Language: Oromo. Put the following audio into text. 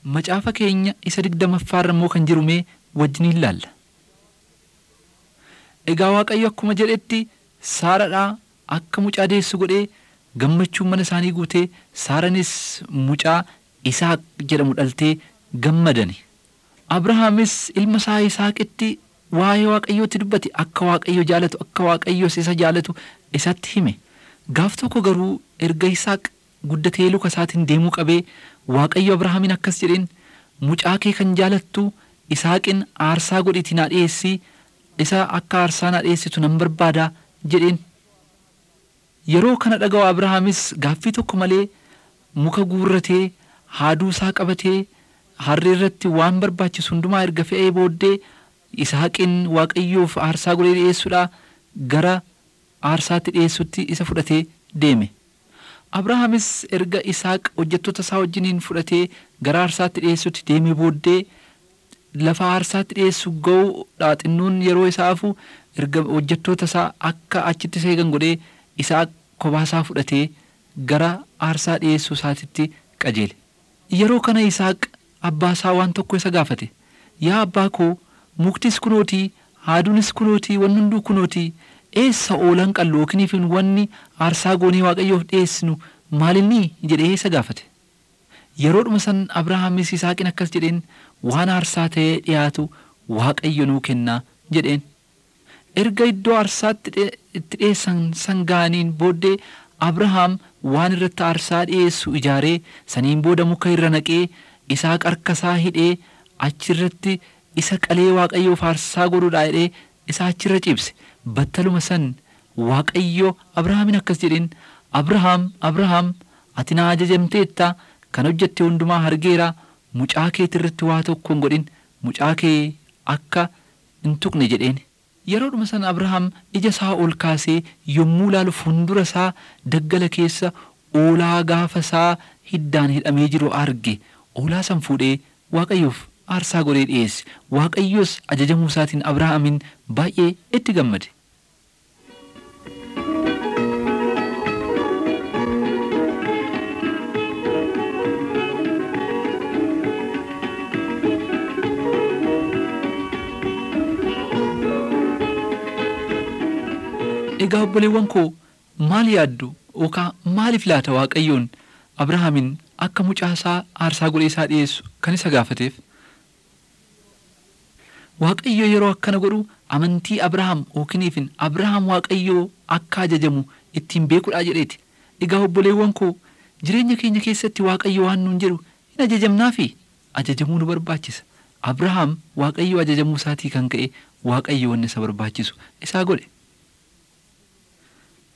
macaafa keenya isa digdamaffaarra immoo kan jiru mee wajjiniin ilaalla. Egaa Waaqayyo akkuma jedhetti Saaradhaa akka mucaa deessu godhee gammachuun mana isaanii guutee Saaranis mucaa Isaaq jedhamu dhaltee gammadani. Abrahaamis ilma isaa Isaaqitti waa'ee Waaqayyootti dubbate akka Waaqayyo jaalatu akka Waaqayyos isa jaalatu isatti hime. Gaaf tokko garuu erga Isaaq guddatee luka isaatiin deemuu qabee Waaqayyo Abrahaamiin akkas jedheen mucaa kee kan jaalattu Isaaqin aarsaa godhiitii naa dhiyeessii isa akka aarsaa naa dhiyeessitu nan barbaadaa jedheen. Yeroo kana dhaga'u Abrahaamis gaaffii tokko malee muka guurratee haaduu isaa qabatee harree irratti waan barbaachisu hundumaa erga fe'ee booddee Isaaqin Waaqayyoof aarsaa godhee dhiyeessuudhaa gara aarsaatti dhiyeessutti isa fudhatee deeme. Abrahaamis erga Isaaq hojjettoota isaa wajjiniin fudhatee gara aarsaatti dhiyeessutti deemee booddee lafa aarsaatti dhiyeessu ga'uudhaa xinnoon yeroo isaa hafu erga hojjettoota isaa akka achitti seegan godhee isaa kophaa fudhatee gara aarsaa dhiyeessuu isaatitti qajeele. Yeroo kana Isaaq abbaa isaa waan tokko isa gaafate. Yaa abbaa koo muktis kunootii haaduunis kunootii wanni hunduu kunootii eessa oolan qallu yookiin wanni aarsaa goonee waaqayyoof dhiyeessinu maalinni jedhee isa gaafate. Yeroodhuma san Abrahaamis Isaaqiin akkas jedheen waan aarsaa ta'ee dhiyaatu waaqayyo nuu kennaa jedheen. Erga iddoo aarsaatti itti dhiyeessan san ga'aniin booddee Abrahaam waan irratti aarsaa dhiyeessu ijaaree saniin booda muka irra naqee isaa qarkasaa hidhee achirratti isa qalee waaqayyoof aarsaa godhuudhaa jedhee isa achirra ciibse battaluma san waaqayyo Abrahaamiin akkas jedheen Abrahaam Abrahaam ati na ajajamteetta kan hojjette hundumaa argeera mucaa keetirratti waa tokko hin godhin mucaa kee akka hin tuqne jedheen. Yeroodhuma sana Abrahaam ija isaa ol kaasee yommuu ilaalu fuuldura isaa daggala keessa oolaa gaafa isaa hiddaan hidhamee jiru arge oolaa san fuudhee waaqayyoof aarsaa godhee dhiyeesse waaqayyos ajajamuu isaatiin Abrahaamin baay'ee itti gammade. Egaa obboleewwan koo maal yaaddu yookaan maaliif laata waaqayyoon Abrahaamin akka mucaa isaa aarsaa godhee isaa dhiyeessu kan isa gaafateef? Waaqayyo yeroo akkana godhu amantii Abrahaam yookiin Abrahaam waaqayyoo akka ajajamu ittiin beekuudhaa jedheeti. Egaa obboleewwan koo jireenya keenya keessatti waaqayyo waan nuun jedhu hin ajajamnaa fi ajajamuu nu barbaachisa. Abrahaam waaqayyo ajajamuu isaatii kan ka'e waaqayyo wanni isa barbaachisu isaa godhe.